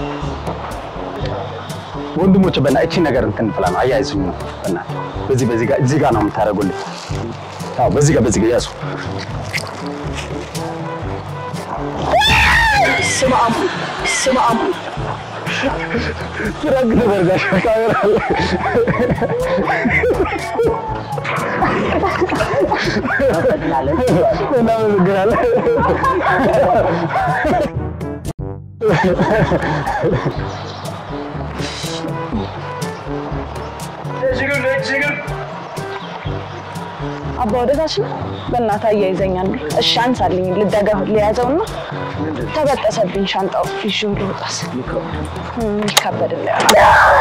ወንድሞች በና እቺ ነገር እንትን ፍላ ነው አያይዙኝ ነው በና በዚህ በዚህ ጋር እዚህ ጋር ነው የምታደርጉልኝ። አዎ በዚህ ጋር በዚህ ጋር ያዙ። ስማ አሙ ስማ አሙ ፍራንክ ተደርጋሽ ካሜራ አለ። እናመሰግናለን። አባ ወደታች ነው። በእናትህ አያይዘኛል። እሺ አንሳልኝ፣ ልደገፍ ሊያዘውና ተበጠሰብኝ ሻንጣው ይዤው ልውጣስ ይከበድ እንዳይሆን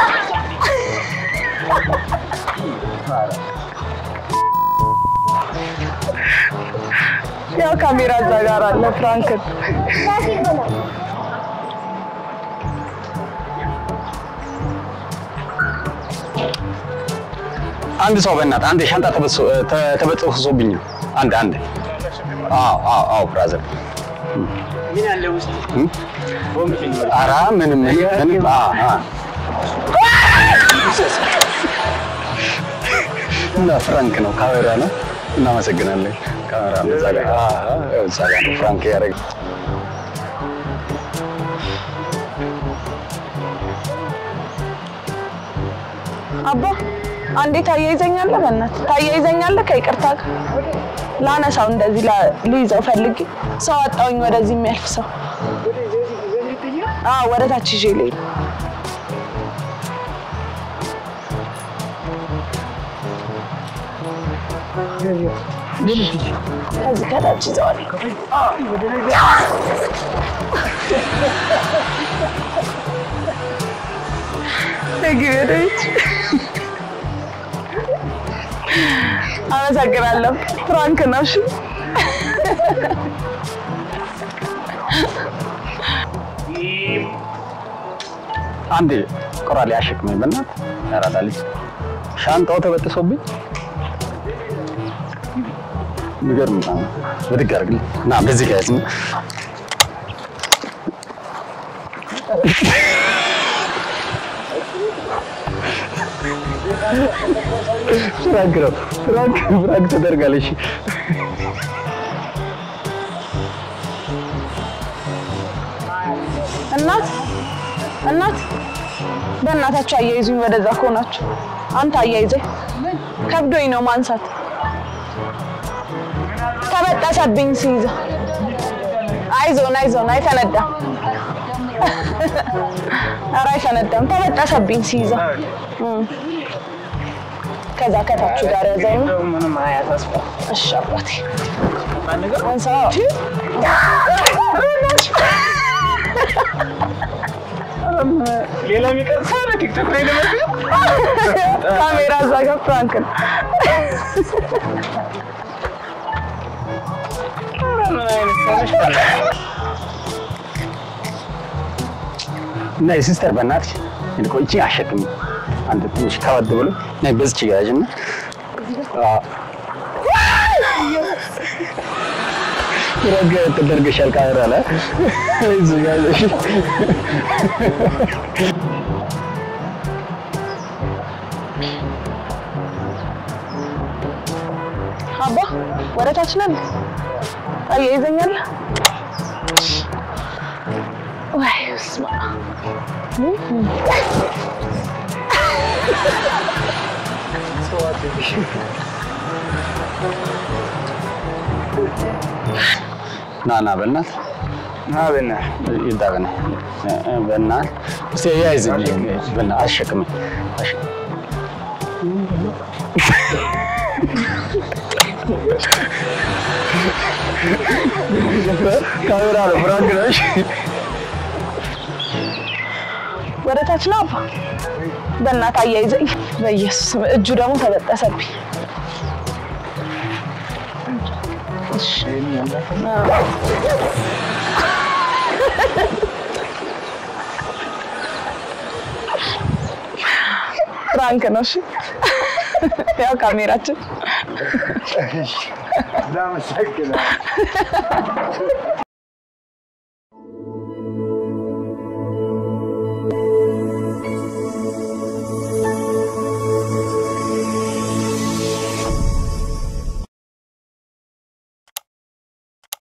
ያው ካሜራ እዛ ጋር አለ። ፍራንክን አንድ ሰው በእናትህ አንድ ሻንጣ ተበጥሶ ተ- ተበጥሶብኝ ነው። አንድ አንድ አዎ አዎ አዎ ብራዘር ምን አለ ውስጥ እም? ኧረ ምንም ምንም አ አ እና ፍራንክ ነው ካሜራ ነው። እናመሰግናለን። ካሜራ ነው እዛ ጋር አ አ ያው እዛ ጋር ነው ፍራንክ ያደረግ አባ አንዴ ታያይዘኛለህ፣ በእናትህ ታያይዘኛለህ። ከይቅርታ ጋር ላነሳው እንደዚህ ላ- ልይዘው ፈልጌ ሰው አጣውኝ፣ ወደዚህ የሚያልፍ ሰው አዎ፣ ወደ ታች ይዤ ልሄድ ከዚህ ከታች ይዘዋል። ግቢ ወደ ቤት። አመሰግናለሁ። ፍራንክ ነው። እሺ አንድ ቆራሌ አሸክመኝ በእናትህ ያራዳ ልጅ ሻንጣው ተበጥሶብኝ የሚገርም ነው። ብድግ አድርግልኝ እና በዚህ ጋር ያዝኝ። ፍራንክ ነው ፍራንክ ፍራንክ ተደርጋለሽ። እናት እናት፣ በእናታችሁ አያይዙኝ። ወደዛ ከሆናችሁ አንተ አያይዘኝ። ከብዶኝ ነው ማንሳት። ተበጠሰብኝ ሲይዘ። አይዞን አይዞን፣ አይፈነዳም። ኧረ አይፈነዳም። ተበጠሰብኝ ሲይዘው። እም። ከዛ ከታችሁ ጋር ያዘው። ምንም አያሳስብም። እሺ አባቴ አንገር አንሳ። ሌላ የሚቀርሳ ነው ቲክቶክ ላይ ለመግቢያ ካሜራ እዛ ጋር ፍራንክ ነው። ምን አይነት ሰው ነሽ? እና የሲስተር በእናትሽ ይልቆ እቺ አሸክም አንድ ትንሽ ከበድ ብሎ ነይ በዚች ጋር ያዥና አዎ ረጋ ተደርገሻል ካሜራ ላይ እዚህ ጋር ያዘሽ አባ ወደ ታች ነን። አያይዘኛለህ ወይ? ስማ ና ና በእናት ና በና ይዳ በና በእናት እስቲ ያይዝልኝ በእናት አሸክም ካሜራ ነው ፍራንክ ነው እሺ ወደ ታች ነው አባ። በእናት አያይዘኝ። በኢየሱስ ስም እጁ ደግሞ ተበጠሰብኝ። እሺ። አዎ። ፍራንክ ነው። እሺ ያው ካሜራችን